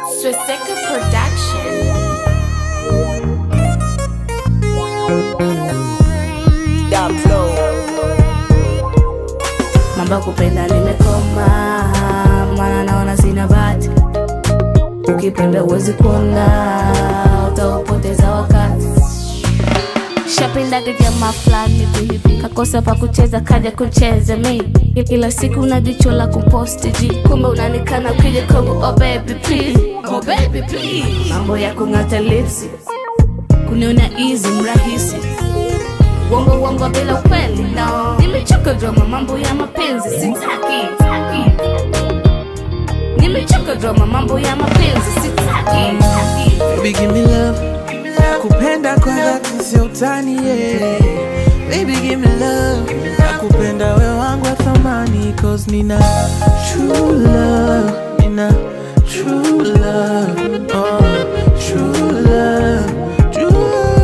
Swastika Production. Mambo ya kupenda nimekoma, maana naona sina bahati. Ukipenda uwezi kuona, utaupoteza wakati. Shapendaga jamaa fulani hivi hivi, kakosa pa kucheza kaja kucheza mi ila siku una jicho la kuposti ji, kumbe unanikana ukija kwangu, oh baby please, oh baby please. Mambo ya kung'ata lipsi, kuniona easy mrahisi Wongo wongo bila ukweli no. Nimechoka drama mambo ya mapenzi sitaki taki. Nimechoka drama mambo ya mapenzi sitaki taki. Baby give me love Nakupenda kwa dhati sio utani yeah. Baby give me love Nakupenda we wangu wa thamani Cause nina true love Nina true love oh, True love True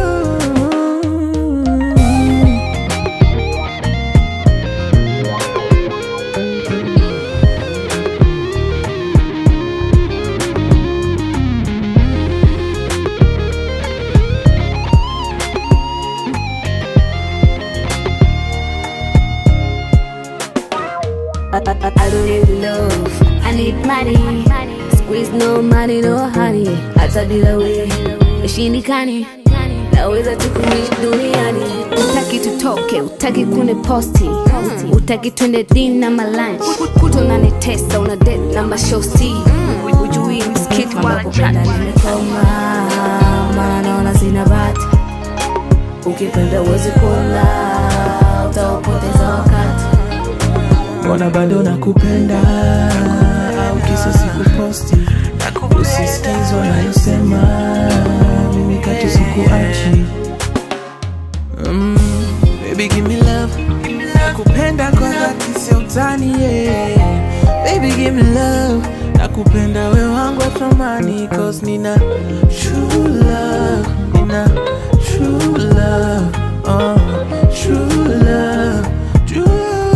I, I, I don't need love, I need money. Squeeze no money, no honey. Hata bila we ishindikani, naweza tu kuishi duniani. Utaki tutoke, utaki kune posti, utaki twende dina malanch, kuto unanitesa, una date na mashosti, ujui msikiti wala kupenda nimekoma, maana naona sina bahati. Ukipenda uwezi kuona, utaupoteza wakati. Mbona bado nakupenda au kisa sikuposti usisikizwa nayosema mimi katu sikuachi mm, baby give me love nakupenda kwa dhati sio utani yeah. baby give me love nakupenda we wangu wa thamani cause nina true love nina true love oh, true love true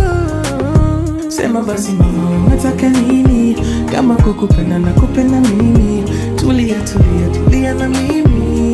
Sema basi mama unataka nini? Kama kukupenda na kupenda mimi, tulia tulia tulia na mimi